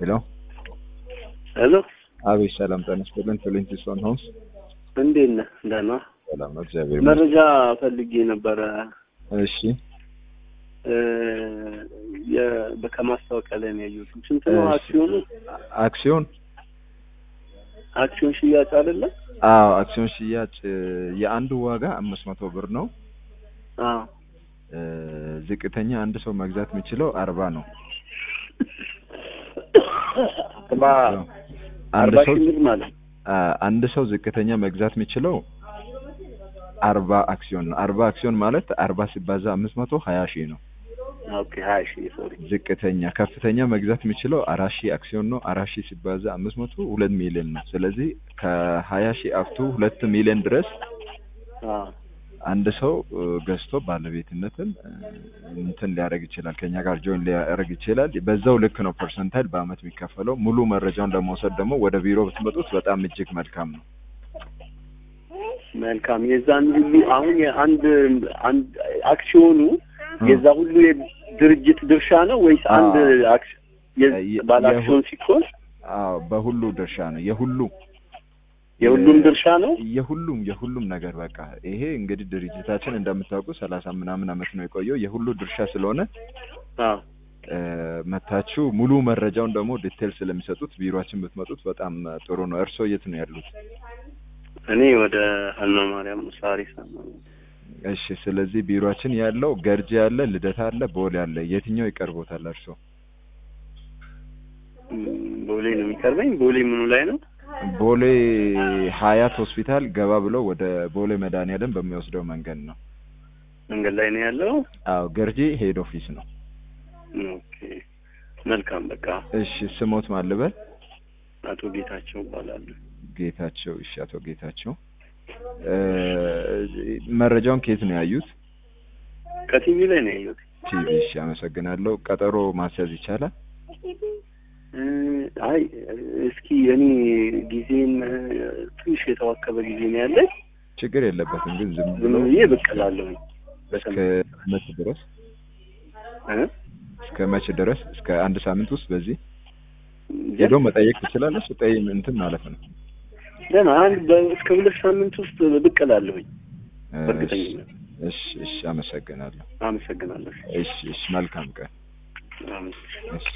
ሄሎ ሄሎ አቤት፣ ሰላም ጤና ይስጥልን። ፊሊንቲስቶን ሆምስ እንዴት ነህ? ደህና ሰላም ነው፣ እግዚአብሔር ይመስገን። መረጃ ፈልጌ ነበረ እሺ እ የ- ከማስታወቂያ ላይ ነው ያየሁት። ስንት ነው እሺ። አክሲዮኑ? አክሲዮን አክሲዮን ሽያጭ አይደለ? አዎ፣ አክሲዮን ሽያጭ እ፣ የአንዱ ዋጋ አምስት መቶ ብር ነው። አዎ እ፣ ዝቅተኛ አንድ ሰው መግዛት የሚችለው አርባ ነው። አርባ አንድ አርባ ሰው ሺህ ብር ማለት አ፣ አንድ ሰው ዝቅተኛ መግዛት የሚችለው አርባ አክሲዮን ነው። አርባ አክሲዮን ማለት አርባ ሲባዛ አምስት መቶ ሀያ ሺህ ነው። ኦኬ ሀያ ሺህ ሶሪ ዝቅተኛ ከፍተኛ መግዛት የሚችለው አራት ሺህ አክሲዮን ነው። አራት ሺህ ሲባዛ አምስት መቶ ሁለት ሚሊዮን ነው። ስለዚህ ከሀያ ሺህ አፍቱ ሁለት ሚሊዮን ድረስ አዎ አንድ ሰው እ፣ ገዝቶ ባለቤትነትን እ፣ እንትን ሊያደርግ ይችላል። ከኛ ጋር ጆይን ሊያደርግ ይችላል። በዛው ልክ ነው ፐርሰንታይል በአመት የሚከፈለው። ሙሉ መረጃውን ለመውሰድ ደግሞ ወደ ቢሮ ብትመጡት በጣም እጅግ መልካም ነው። መልካም የዛን ሁሉ አሁን የአንድ አንድ አክሲዮኑ የዛ ሁሉ የድርጅት ድርሻ ነው ወይስ አንድ አክሲ የ- የ- ባለ የሁ- አክሲዮን ሲኮን አዎ በሁሉ ድርሻ ነው። የሁሉ የሁሉም ድርሻ ነው? የሁሉም የሁሉም ነገር በቃ ይሄ እንግዲህ ድርጅታችን እንደምታውቁ ሰላሳ ምናምን አመት ነው የቆየው የሁሉ ድርሻ ስለሆነ አዎ እ፣ መታችሁ ሙሉ መረጃውን ደግሞ ዲቴል ስለሚሰጡት ቢሮአችን ብትመጡት በጣም እ፣ ጥሩ ነው። እርስዎ የት ነው ያሉት? እኔ ወደ ሀና ማርያም ሳሪስ ነው። እሺ፣ ስለዚህ ቢሮአችን ያለው ገርጂ አለ፣ ልደታ አለ፣ ቦሌ አለ። የትኛው ይቀርቦታል እርስዎ? ም፣ ቦሌ ነው የሚቀርበኝ። ቦሌ ምኑ ላይ ነው? ቦሌ ሀያት ሆስፒታል ገባ ብለው ወደ ቦሌ መድኃኒዓለም በሚወስደው መንገድ ነው። መንገድ ላይ ነው ያለው። አዎ ገርጂ ሄድ ኦፊስ ነው። ኦኬ መልካም። በቃ እሺ፣ ስሞት ማልበል አቶ ጌታቸው ይባላሉ። ጌታቸው። እሺ፣ አቶ ጌታቸው እ፣ መረጃውን ከየት ነው ያዩት? ከቲቪ ላይ ነው ያየሁት። ቲቪ። እሺ፣ አመሰግናለሁ። ቀጠሮ ማስያዝ ይቻላል? እ፣ አይ እስኪ እኔ ጊዜን እ፣ ትንሽ የተዋከበ ጊዜ ነው ያለኝ። ችግር የለበትም ግን ዝም ዝም ብሎ ብዬ ብቅ እላለሁኝ። እስከ መቼ ድረስ እ? እስከ መቼ ድረስ? እስከ አንድ ሳምንት ውስጥ በዚህ እንጃ። ሄዶ መጠየቅ ትችላለች። ጠይ እንትን ማለት ነው። ደህና አንድ በ- እስከ ሁለት ሳምንት ውስጥ ብቅ እላለሁኝ። እሺ፣ በእርግጠኝነት እሺ፣ እሺ፣ አመሰግናለሁ። አመሰግናለሁ። እሺ፣ እሺ፣ መልካም ቀን። አሜን። እሺ